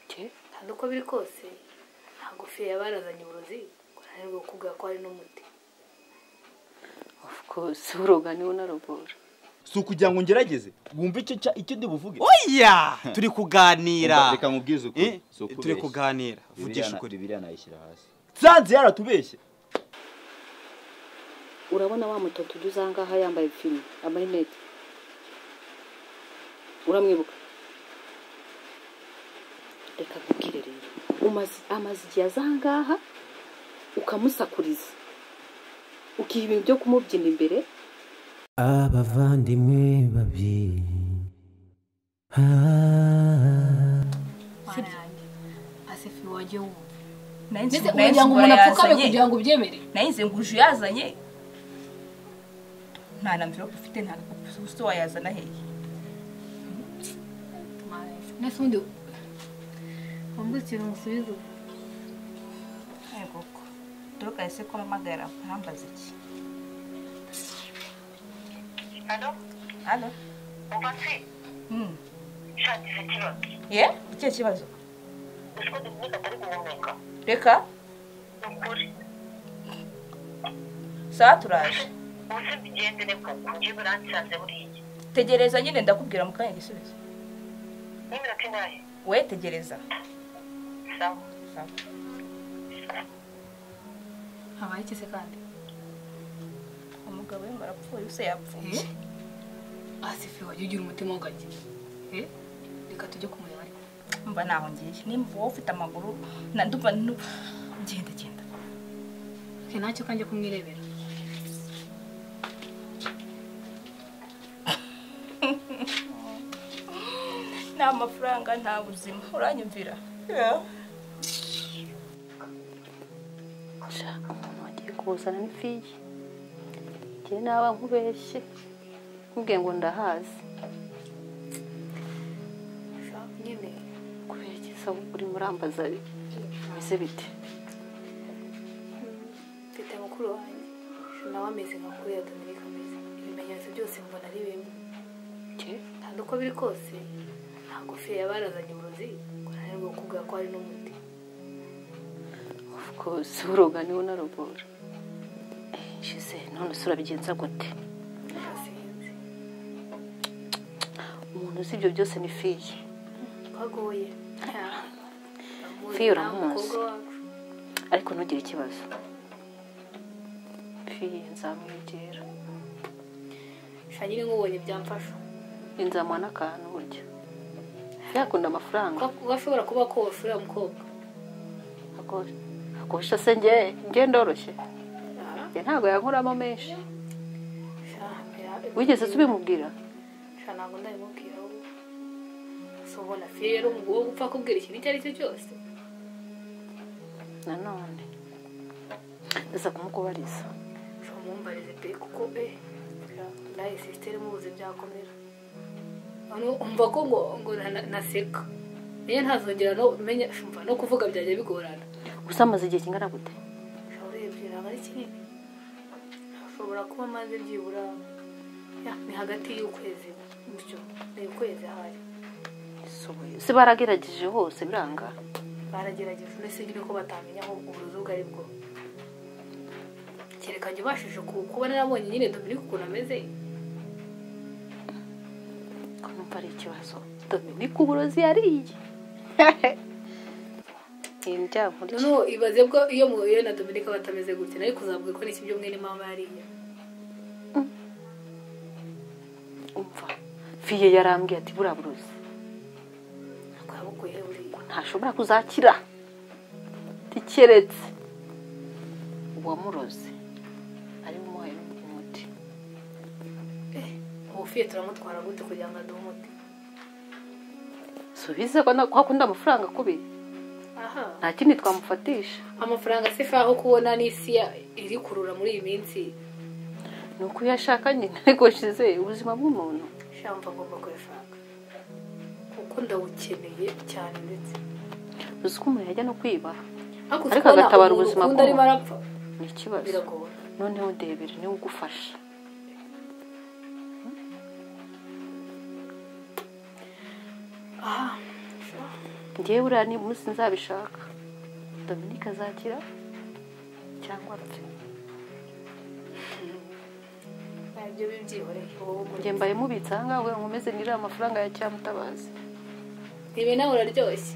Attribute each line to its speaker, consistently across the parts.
Speaker 1: ke kandi uko biri kose nta gofero yabarazanye uburozi kuranirwa kukubwira ko hari n'umuti
Speaker 2: of course uroga niwe unarogora
Speaker 3: si ukugira ngo ngerageze wumve icyo cya- icyo ndi buvuge
Speaker 4: oya turi kuganira
Speaker 5: Reka mubwize ukuri,
Speaker 4: Eh,
Speaker 5: si ukubeshya.
Speaker 4: turi kuganira
Speaker 5: Bibiriya
Speaker 4: vugisha
Speaker 5: na-
Speaker 4: ukuri
Speaker 5: bibiriya nayishyira hasi
Speaker 3: nsanze yaratubeshye
Speaker 2: urabona wa mutoto ujya uza ahangaha yambaye fime amarinete uramwibuka reka nkubwire rero umaze- amaze igihe aza ahangaha ukamusakuriza ukiha ibintu byo kumubyina imbere
Speaker 6: abavandimwe babiri
Speaker 1: asifu wajye wumva
Speaker 7: Nari nzi-
Speaker 1: ndetse
Speaker 7: nari nzi
Speaker 1: ugira ngo
Speaker 7: ngo
Speaker 1: umuntu apfukame
Speaker 7: yazanye.
Speaker 1: kugira ngo ubyemere
Speaker 7: nari nzi ngo uje yazanye nta na mvirope ufite nta gakapu se wayazana hehe
Speaker 1: mbese ubundi wumva ikintu musubiza ubu
Speaker 7: Ayo koko dore kahise ko mpamagara ntambaze iki
Speaker 8: Halo,
Speaker 7: hano
Speaker 8: Mubatsi, shati ifite ikibazo.
Speaker 7: ye ikihe kibazo
Speaker 8: Uzi ko Dominique atari guhumeka.
Speaker 7: reka
Speaker 8: Ni ukuri.
Speaker 7: sawa turaje
Speaker 8: Uzi bigendere koko, njye biransanze buriya.
Speaker 7: tegereza nyine ndakubwira mu kanya igisubizo
Speaker 8: N'iminota ingahe?
Speaker 7: we tegereza
Speaker 8: Sawa.
Speaker 7: Sawa.
Speaker 1: habaye iki se kandi
Speaker 7: umugabo we ngo arapfuye se yapfuye
Speaker 1: Eh? asifu wajye ugira umutima w'ingagi Eh? reka tujye kumureba ariko
Speaker 7: mba ntaho ngiye nimba wowe ufite amaguru na ndumva nu- genda genda
Speaker 1: ke ntacyo kanjye kumwirebera
Speaker 7: nta mafaranga nta buzima uranyumvira
Speaker 2: Sha, umuntu wagiye kuzana n'ifiye njye naba nkubeshye nkubwiye ngo ndahazi
Speaker 1: nyine
Speaker 2: kubera iki se ahubwo urimo urambaza bimeze bite
Speaker 1: mfite mukuru wanjye nawe ameze nka kuri ya dominike ameze ibimenyetso byose mbona ari bimwe
Speaker 2: njye
Speaker 1: kandi uko biri kose nta gofero yabarazanye uburozi kuranirwa kukubwira ko hari n'umuti
Speaker 2: of course uroga niwe unarogora shize none usurabigenza gute
Speaker 1: sinzi
Speaker 2: umuntu uzi ibyo byose ni fiye
Speaker 1: twagoye
Speaker 2: Fiyo uramuzi. ariko ntugire ikibazo fiye nzamwegera
Speaker 1: shanyiri nk'ubonye byamfasha
Speaker 2: inzamuha n'akantu burya yakunda amafaranga
Speaker 1: Kuba- kuba ashobora kuba ko washurira umukobwa
Speaker 2: akosha se njye njye ndoroshye njye ntabwo yankoramo menshi wigeze se ubimubwira
Speaker 1: Sha, ntabwo ndabimubwira ahubwo. So, ubona fiyo yari umugabo wo gupfa kubwira ikintu icyo ari cyo cyose
Speaker 2: nanone ndaza kumukubariza
Speaker 1: ushobora kumumbariza pe kuko pe nawe sisiteri mubuze byakomera Hano umva ko ngo ngo na- naseka niyo ntazongera no menya shumva no kuvuga byajya bigorana
Speaker 2: gusa amaze igihe kingana gute
Speaker 1: ushobora urebye ntabwo ari kinini ushobora kuba amaze byibura ya, ni hagati y'ukwezi gutyo ni ukwezi ahari
Speaker 2: se baragerageje hose biranga
Speaker 1: baragerageje mbese nyine ko batamenya aho uburozi bwo ari bwo kereka njye ubashije ku- kuba narabonye nyine dominike ukuntu ameze
Speaker 2: ko numva ari ikibazo dominike uburozi yariye ibintu byankurya
Speaker 1: noneho ibaze bwo iyo muhuye na dominike batameze gutya ariko uzabwira ko n'iki byo mwene mama yariye
Speaker 2: umva fiye yarambwiye ati buriya burozi
Speaker 1: ntabwo yabukuye buriya
Speaker 2: ntashobora kuzakira ntikeretse uwamuroze ari umuhaye umuti
Speaker 1: ubufiye turamutwara gute kugira ngo aduhe umuti
Speaker 2: subize ko na- ko akunda amafaranga akubi
Speaker 1: aha
Speaker 2: nta kindi twamufatisha
Speaker 1: amafaranga asifa aho kubona n'isi ya- iri kurura muri iyi minsi
Speaker 2: ni uko iyo ashaka nyine ariko shize ubuzima bw'umuntu
Speaker 1: shamva ngomba kuyashaka kuko ndawukeneye cyane ndetse
Speaker 2: uzi ko umuntu yajya no kwiba
Speaker 1: ariko
Speaker 2: Ariko agatabara ubuzima
Speaker 1: bw'umuntu arimo
Speaker 2: bw'umuntu.
Speaker 1: arapfa
Speaker 2: ni ikibazo
Speaker 1: biragora
Speaker 2: noneho ndebere niwe ugufasha
Speaker 1: ngewe uriya ni umunsi nzabishaka dominike azakira cyangwa apfe ibyo bibyihoreye njye mbaye mubitse aha ngaha nkomeze nirire amafaranga ya cyamutabazi ibi nawe uraryoshye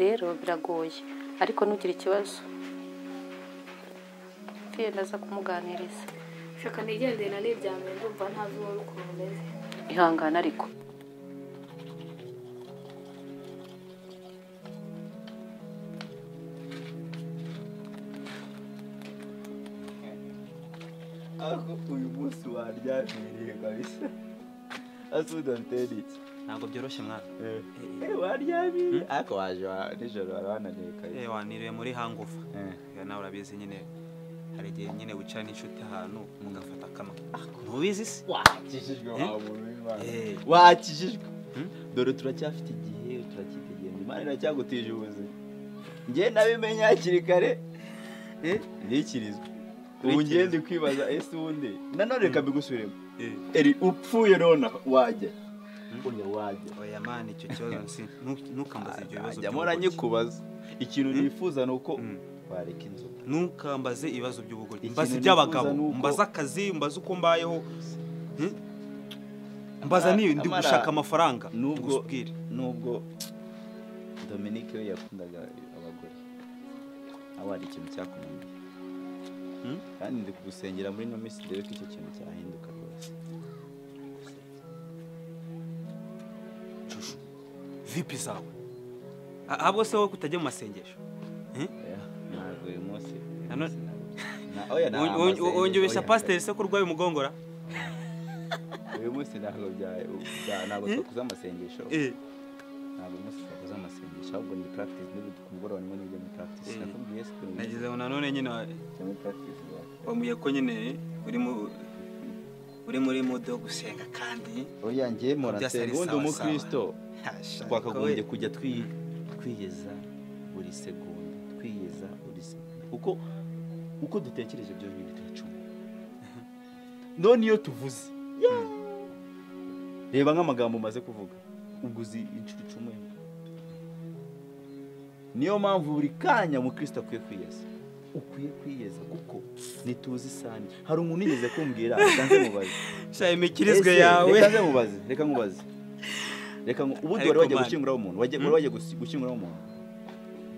Speaker 1: rero biragoye ariko ntugire ikibazo yenda aza kumuganiriza reka nigendere na n'ibya mbere ndumva ntazi wowe ukuntu umeze ihangane ariko
Speaker 3: ariko uyu munsi waryamirire kabisa asudanteri iki
Speaker 4: ntabwo byoroshye mwana
Speaker 3: Eh, waryamire ariko waje wa- nijoro wari wananiwe kabisa
Speaker 4: eh waniriwe muri hangufa
Speaker 3: Eh.
Speaker 4: Eh, nawe urabizi nyine hari igihe nyine wicara n'inshuti ahantu mugafata akamwe ntubizi se
Speaker 3: wakijijwe wa muntu w'Imana wakijijwe dore turacyafite igihe turakitegereza imana iracyagutije ubuzima njye nabimenye hakiri kare eh, ntikirizwe ubu
Speaker 4: Ntikirizwe.
Speaker 3: ngende kwibaza ese ubundi nanone reka mbigusubiremo
Speaker 4: Eh.
Speaker 3: eri upfuye nona wajya oya wajya
Speaker 4: oya mani icyo kibazo nsi ntu- ntukambaze ibyo bibazo
Speaker 3: Ajya mpora
Speaker 4: by'ubugoryi
Speaker 3: nyikubaza ikintu nifuza ni uko
Speaker 4: Mm.
Speaker 3: wareka inzoga
Speaker 4: ntukambaze ibibazo by'ubugoryi
Speaker 3: Ikintu
Speaker 4: mbaze
Speaker 3: nifuza
Speaker 4: iby'abagabo
Speaker 3: ni uko-
Speaker 4: mbaze akazi mbaze uko mbayeho Hmm? mbaza
Speaker 3: Amara-
Speaker 4: niyo ndi
Speaker 3: Amara,
Speaker 4: gushaka amafaranga
Speaker 3: nubwo-
Speaker 4: ngusubwire
Speaker 3: nubwo dominique we yakundaga abagore nawe hari ikintu cyakunaniye
Speaker 4: Mm?
Speaker 3: kandi ndi kugusengera muri ino minsi dore ko icyo kintu cyahinduka rwose
Speaker 4: Joshua vipi zawe A- ahubwo se wowe kutajya mu masengesho
Speaker 3: Oya, ntabwo uyu munsi uyu
Speaker 4: Ano-
Speaker 3: munsi ntabwo. Na- oya, nta
Speaker 4: Wong- wong-
Speaker 3: amasengesho,
Speaker 4: wongeye ubeshya
Speaker 3: oya,
Speaker 4: pasiteri se ko urwaye umugongora
Speaker 3: uyu munsi ntabwo bya- bya- ntabwo twakoze amasengesho
Speaker 4: Eh,
Speaker 3: ntabwo uyu munsi twakoze amasengesho ahubwo ni practice n'ubu ku mugoroba nimwe nibyo ni practice
Speaker 4: Eh.
Speaker 3: nakubwiye si kuri uyu
Speaker 4: nagezeho nanone nyine
Speaker 3: munsi ni practice bwa-
Speaker 4: wambwiye ko nyine uri mu uri muri mudu wo gusenga kandi
Speaker 3: oya njye
Speaker 4: Byasa ari
Speaker 3: morasenga ubundi
Speaker 4: sawa,
Speaker 3: umukristo
Speaker 4: Hasha,
Speaker 3: twakagombye
Speaker 4: ko we-
Speaker 3: kujya twi- twiyeza buri segonda twiyeza buri segonda kuko uko dutekereje byonyine turacuma none iyo tuvuze yeah. reba nk'amagambo umaze kuvuga ubwo uzi inshuro icumuye niyo mpamvu buri kanya mukristo akwiye kwiyeza ukwiye kwiyeza kuko ntituzi isani hari umuntu yigeze kumbwira reka nze mubaze
Speaker 4: sha imikirizwe
Speaker 3: Ese,
Speaker 4: yawe
Speaker 3: reka nze mubaze reka nkubaze reka nku- ubundi wari
Speaker 4: Ariko
Speaker 3: wajya
Speaker 4: man.
Speaker 3: gushyinguraho umuntu wajya- wari wajya gusi- gushyinguraho umuntu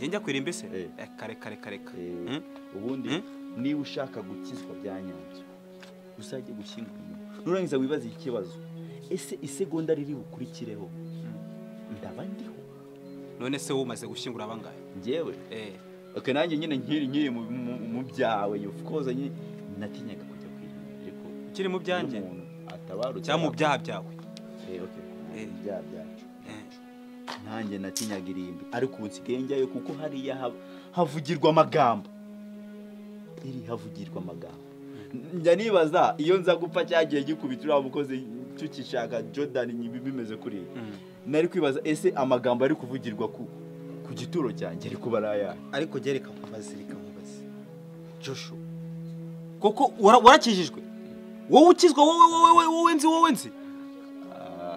Speaker 4: njye njya kwirimba se
Speaker 3: Eh.
Speaker 4: Eh, kare kare kare kare.
Speaker 3: Eh,
Speaker 4: Hmm?
Speaker 3: ubundi
Speaker 4: Hmm?
Speaker 3: niba ushaka gukizwa bya nyabyo uzajye gushyingura umuntu nurangiza wibaze iki kibazo ese isegonda riri bukurikireho ndaba ndiho
Speaker 4: none se wowe umaze gushyingura abangahe
Speaker 3: njyewe
Speaker 4: Eh,
Speaker 3: okay, nanjye nyine nkiri nkiri mu- mu- mu byawe of course nyine natinyaga kujya kwirinda ariko
Speaker 4: ukiri mu byanjye
Speaker 3: iyo umuntu atabarutse
Speaker 4: cyangwa mu byaha byawe
Speaker 3: Eh, okay.
Speaker 4: Eh.
Speaker 3: Mu byaha byacu
Speaker 4: Eh,
Speaker 3: nanjye natinyaga irimbi ariko ubu nsigaye njyayo kuko hariya hab- havugirwa amagambo iri havugirwa amagambo njya nibaza iyo nza gupfa cyagiye gikubita uriya mukozi tukishaka jordan nyibi bimeze kuri iyi
Speaker 4: Mm.
Speaker 3: nari kwibaza ese amagambo ari kuvugirwa ku ku gituro cyanjye ari kuba ari ayahe
Speaker 4: ariko jye reka nkubaze reka nkubaze joshu koko wara- warakijijwe wowe ukizwa wowe wowe wowe wowe nzi wowe nzi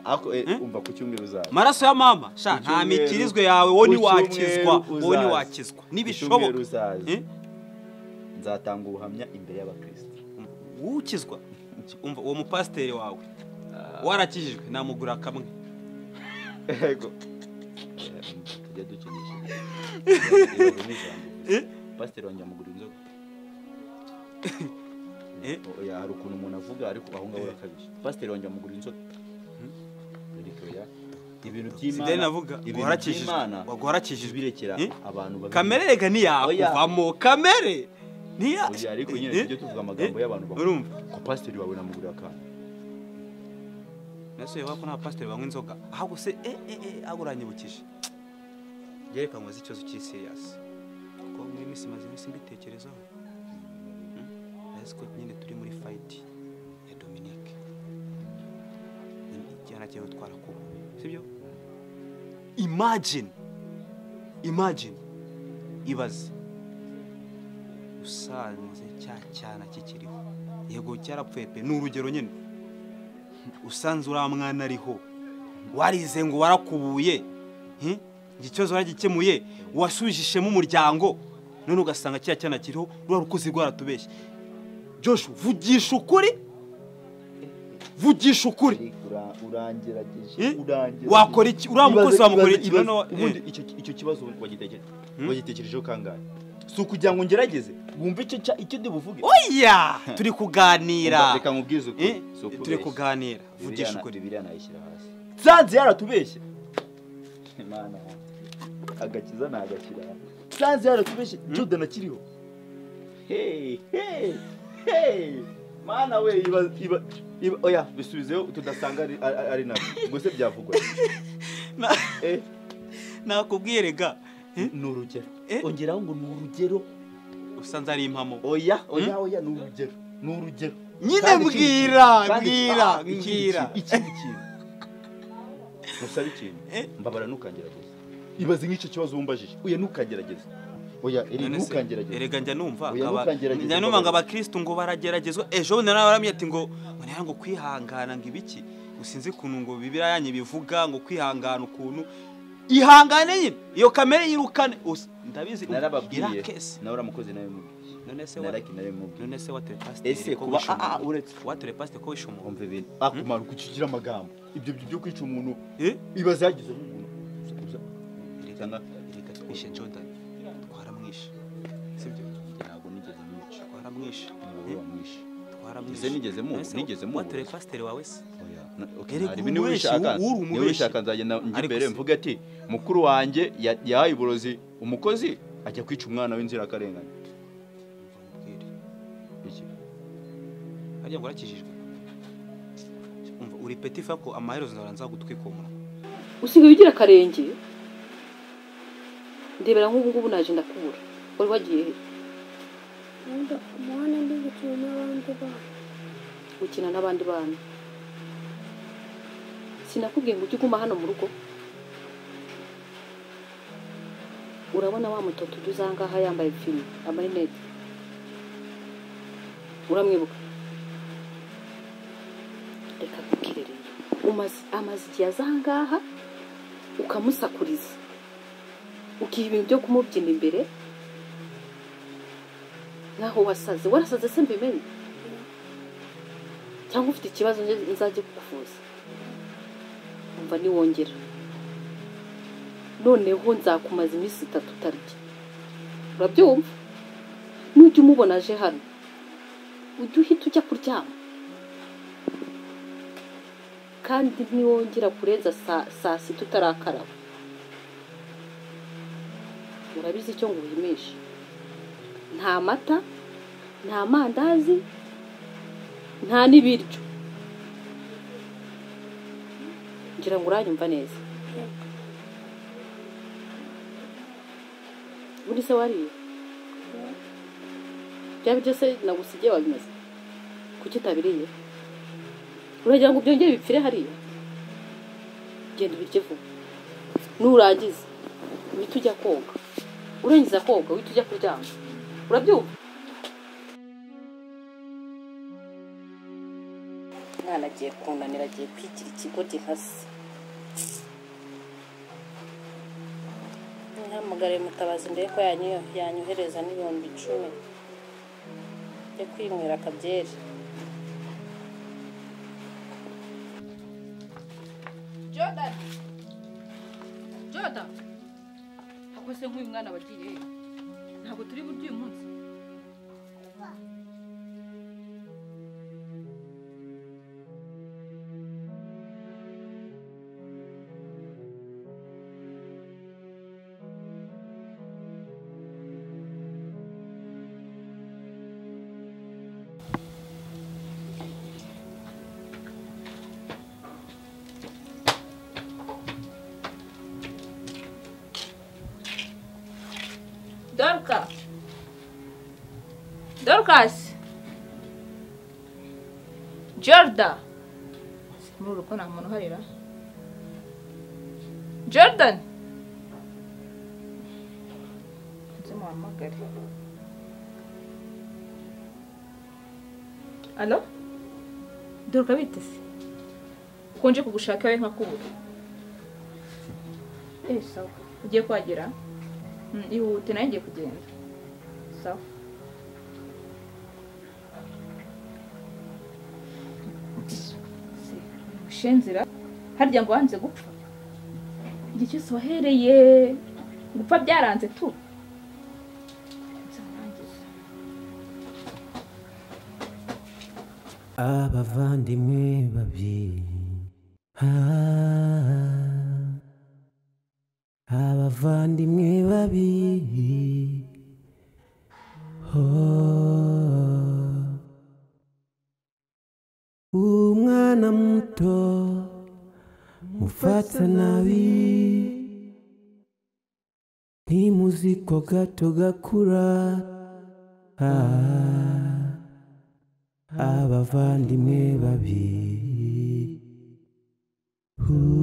Speaker 3: Ah, ako eh,
Speaker 4: Hmm?
Speaker 3: umva ku cyumweru uzaza
Speaker 4: maraso ya mama sha
Speaker 3: Ku
Speaker 4: nta
Speaker 3: cyumweru-
Speaker 4: mikirizwe yawe wowe
Speaker 3: ku
Speaker 4: ntiwakizwa
Speaker 3: cyumweru
Speaker 4: wowe
Speaker 3: uzaza.
Speaker 4: ntiwakizwa
Speaker 3: Ku cyumweru
Speaker 4: ntibishoboka
Speaker 3: uzaza
Speaker 4: Eh?
Speaker 3: nzatanga ubuhamya imbere y'abakristo
Speaker 4: wowe ukizwa umva uwo mupasiteri wawe warakijijwe namugura kamwe
Speaker 3: yego Eh, tujya dukinisha Ibaze n'ijambo. pasiteri wanjye amugura inzoga
Speaker 4: Eh?
Speaker 3: oya hari ukuntu umuntu avuga ariko aho ngaho urakabije pasiteri wanjye amugura inzoga ariko oya ibintu
Speaker 4: sideni
Speaker 3: by'imana
Speaker 4: navuga ngo
Speaker 3: ibintu
Speaker 4: warakijijwe
Speaker 3: by'imana
Speaker 4: ngo warakijijwe
Speaker 3: birekera
Speaker 4: Eh?
Speaker 3: abantu babi-
Speaker 4: kamere rega ntiyakuvamo kamere ntiya
Speaker 3: oya ariko nyine
Speaker 4: Eh?
Speaker 3: tujye tuvuga amagambo
Speaker 4: Eh?
Speaker 3: y'abantu bakuru
Speaker 4: urumva
Speaker 3: ko pasiteri wawe namugurira akantu
Speaker 4: nasuye vuga ko nta pasiteri banywa inzoga ahubwo se eh eh eh ahubwo uranyibukije reka nkoze ikibazo cy'isiriyasi kuko muri minsi maze iminsi mbitekerezaho Hmm? ntazi ko nyine turi muri fayiti ya dominike icyana cyawe twarakubuye sibyo imagine imagine ibaze usanze cya cyana kikiriho yego cyarapfuye pe ni urugero nyine usanze uriya mwana ariho warize ngo warakubuye hi? ngo ikibazo waragikemuye wasubijishemo umuryango none ugasanga kiriya cyana kiriho ruba rukuzi rwaratubeshye joshu vugisha ukuri vugisha ukuri
Speaker 3: Ura- urangerageje
Speaker 4: Eh?
Speaker 3: urangerageje.
Speaker 4: Wakora iki? Uriya
Speaker 3: Ibaze-
Speaker 4: mukozi wamukora
Speaker 3: ibaze-
Speaker 4: iki?
Speaker 3: ibaze-
Speaker 4: Noneho-
Speaker 3: ubundi
Speaker 4: eh.
Speaker 3: icyo- icyo kibazo wagitekereje
Speaker 4: Hmm?
Speaker 3: wagitekerejeho kangahe si ukugira ngo ngerageze wumve icyo cya- icyo ndi buvuge
Speaker 4: oya turi
Speaker 3: Umva,
Speaker 4: kuganira
Speaker 3: reka nkubwize
Speaker 4: Eh,
Speaker 3: ukuri si ukubeshya.
Speaker 4: turi kuganira
Speaker 3: Bibiliya
Speaker 4: vugisha
Speaker 3: na-
Speaker 4: ukuri
Speaker 3: bibiliya nayishyira hasi sanze yaratubeshye imana yanjye. agakiza ni agakira sanze yaratubeshye jordan akiriho Hey, hey, hey. mana we iba iba iba oya bisubizeyo tudasanga ari- ari ari nabyo ubwo se byavugwa
Speaker 4: Na-
Speaker 3: Eh,
Speaker 4: nakubwiye rega
Speaker 3: ni urugero
Speaker 4: Eh?
Speaker 3: ongeraho ngo ni urugero
Speaker 4: usa nzari impamo
Speaker 3: oya oya oya ni urugero ni urugero
Speaker 4: Nyine
Speaker 3: Kandi ikindi kintu,
Speaker 4: mbwira,
Speaker 3: kandi ikindi-
Speaker 4: mbwira,
Speaker 3: ah, ikindi
Speaker 4: mbwira.
Speaker 3: kintu, ikindi kintu ntusabe ikintu
Speaker 4: Eh?
Speaker 3: mbabara ntukagerageza ibaze nk'icyo kibazo wumbajije oya ntukagerageza oya eri
Speaker 4: None se,
Speaker 3: ntukagerageza
Speaker 4: erega njya numva
Speaker 3: Oya,
Speaker 4: akaba-
Speaker 3: ntukangerageze,
Speaker 4: njya numva ngo
Speaker 3: Mbaraga.
Speaker 4: abakristo ngo barageragezwa ejo bundi nawe baramye ati ngo ngo nera ngo kwihangana ngo ibiki usinzi ukuntu ngo bibiriya yanyu bivuga ngo kwihangana ukuntu ihangane nyine iyo kamere yirukane Usa- ndabizi
Speaker 3: narababwiye
Speaker 4: irakese
Speaker 3: nawe uramukozi nawe mubwiye
Speaker 4: none se wa-
Speaker 3: naraki nawe mubwiye
Speaker 4: none se watore pasiteri
Speaker 3: ese kuba ah, ah, uretse
Speaker 4: watore pasiteri ko wishe umuntu
Speaker 3: wumva ibintu akumara uko ukigira amagambo ibyo byo byo kwica umuntu
Speaker 4: Eh?
Speaker 3: ibaze yagize umuntu Uza-
Speaker 4: Erega-
Speaker 3: Sana-
Speaker 4: erega twishe jordan twaramwishe sibyo
Speaker 3: ntabwo nigeze mwica
Speaker 4: twaramwishe
Speaker 3: umugore wamwishe
Speaker 4: twaramwishe
Speaker 3: Ese nigeze mubu- nigeze mubu-
Speaker 4: watore pasiteri wawe se
Speaker 3: Oya, na- okay,
Speaker 4: Erega
Speaker 3: nta ribi niba
Speaker 4: umubeshyi,
Speaker 3: ubishaka
Speaker 4: uri
Speaker 3: niba
Speaker 4: umubeshyi.
Speaker 3: ubishaka nzagenda njya
Speaker 4: Ariko
Speaker 3: imbere
Speaker 4: se-
Speaker 3: mvuge ati mukuru wanjye ya- yahaye uburozi umukozi ajya kwica umwana w'inzirakarengane
Speaker 4: Mbwire.
Speaker 3: Iki?
Speaker 4: harya ngo urakijijwe umva uri peti fako amaherezo naranza gutwika uwo munwa
Speaker 2: usigaye ugira akarenge ndebera nk'ubu ngubu naje ndakubura wari wagiye he?
Speaker 5: Nubwo umubona ndi gukina n'abandi bana
Speaker 2: gukina n'abandi bana sinakubwiye ngo ujye uguma hano mu rugo urabona wa mutoto ujya uza ngaha yambaye fime amarinete uramwibuka reka nkubwire rero umaze amaze igihe aza ngaha ukamusakuriza ukiha ibintu byo kumubyina imbere nk'aho wasaze warasaze se mbimenye cyangwa ufite ikibazo nje- nzajye kukuvuza umva niwongera noneho nzakumaza iminsi itatu utarya urabyumva nujya umubona aje hano ujye uhita ujya kuryama kandi niwongera kurenza saa saa sita utarakaraba urabizi icyo nguhimisha nta mata nta mandazi nta n'ibiryo ngira ngo uranyumva neza buri se wariye bya biryo se nagusigiye wabimaze kuki utabiriye uragira ngo byongere bipfire hariya genda ubirye vuba nurangiza uhita ujya koga urangiza koga uhita ujya kuryama urabyumva mwana agiye kunanira agiye kwigira ikigo gihase ntihamugare mutabazi mbere ko yanyu- yanyohereza n'ibihumbi icumi byo kwinywera akabyeri
Speaker 7: jordan jordan ako se nk'uyu mwana wagiye he? ntabwo turi buryo uyu munsi doruka dorukasi jordan muri uru rugo nta muntu uharira jordan nzi muhamagare alo doruka biteze uko nje kugushaka iwawe nkakubura Eh, sawa ugiye kuhagera Mm, ihute nayo igiye kugenda sawa umushinzira harya ngo wanze gupfa igihe cyose wahereye gupfa byaranze tu
Speaker 6: abavandimwe babiri Ah, abavandimwe babiri Oh. umwana muto mufata nabi ntimuziko gato gakura Ah. abavandimwe babiri Ooh.